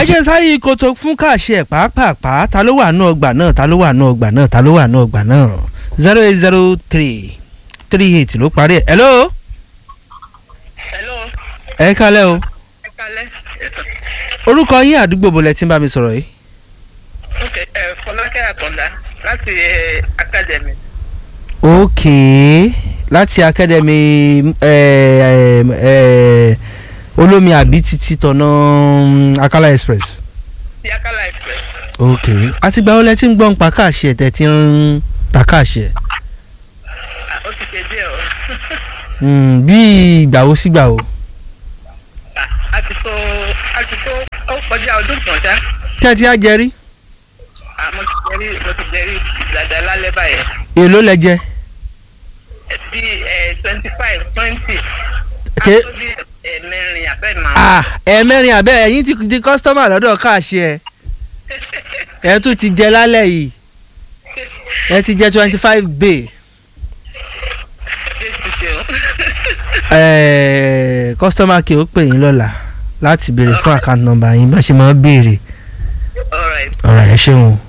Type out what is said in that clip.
ajé sáyé koto fún káàṣì ẹ̀ pàápàá ta ló wà nù ọgbà náà ta ló wà nù ọgbà náà ta ló wà nù ọgbà náà zero eight zero three three eight ló parí ẹ̀ hello hello ẹ kálẹ̀ o ẹ kalẹ orúkọ yín àdúgbò bọ̀lẹ̀ tí ń bá mi sọ̀rọ̀ yìí ok ẹ fọlákẹ́ àkàndá láti ẹ academy ok láti academy ẹ ẹ olómi àbí títí tọ̀nà mm, akala express ti akala express ok àtìgbà wo lẹ ti ń gbọ́n pa káàṣì ẹ̀ tẹ̀ tí ń ta káàṣì ẹ̀ Ah, ó ti ṣe díẹ̀ o Mm, bí ìgbà wo sígbà wo Ah, a ti tó a ti tó ó kọjá ọdún kan ṣá tí ẹ ti á jẹ rí Ah, mo ti jẹrí mo ti jẹrí dada lálẹ́ báyẹn èló lẹ jẹ Ẹ bí ẹ twenty five twenty Ké- bí ẹ mẹ́rin abẹ́ máa ah ẹ̀ẹ̀mẹ́rin àbẹ́ ẹ̀yìn ti di kọ́sítọ́mà lọ́dọ̀ káàṣì ẹ̀ ẹ̀ tún ti jẹ lálẹ́ yìí ẹ ti jẹ twenty five bay jésù ṣe o ẹ̀ẹ́ kọ́sítọ́mà kì ó pè yín lọ́la láti béèrè fún àkáǹtì nọ́mbà yín bá ṣe máa ń béèrè all right ọ̀rọ̀ ẹ̀ ṣeun o.